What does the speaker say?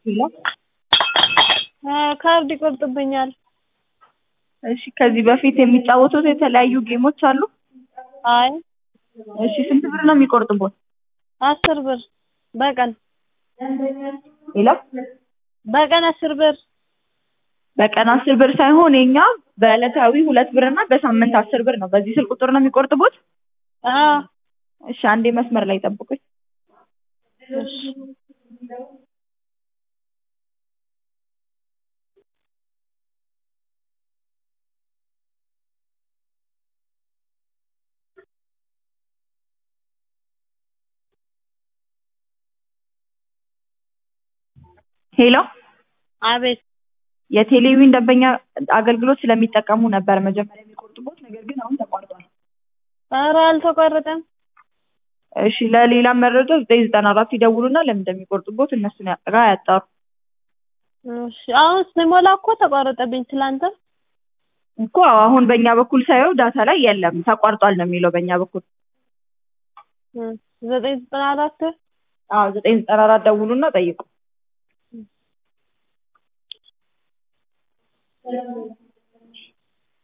ሄሎ ካርድ ይቆርጥብኛል። እሺ ከዚህ በፊት የሚጫወቱት የተለያዩ ጌሞች አሉ? አይ እሺ ስንት ብር ነው የሚቆርጥቦት? አስር ብር በቀን ሄሎ በቀን አስር ብር በቀን አስር ብር ሳይሆን የኛ በዕለታዊ ሁለት ብር እና በሳምንት አስር ብር ነው። በዚህ ስልክ ቁጥር ነው የሚቆርጥቦት? አዎ እሺ አንዴ መስመር ላይ ጠብቁኝ። እሺ ሄሎ አቤት የቴሌቪዥን ደንበኛ አገልግሎት ስለሚጠቀሙ ነበር መጀመሪያ የሚቆርጡቦት፣ ነገር ግን አሁን ተቋርጧል። ኧረ አልተቋረጠም። እሺ ለሌላ መረጃ ዘጠኝ ዘጠና አራት ይደውሉና ለምን እንደሚቆርጡቦት እነሱን ጋር ያጣሩ። እሺ አሁን ስሞላ እኮ ተቋረጠብኝ ትላንት። እኮ አሁን በእኛ በኩል ሳየው ዳታ ላይ የለም ተቋርጧል ነው የሚለው በእኛ በኩል። ዘጠኝ ዘጠና አራት አዎ ዘጠኝ ዘጠና አራት ደውሉና ጠይቁ።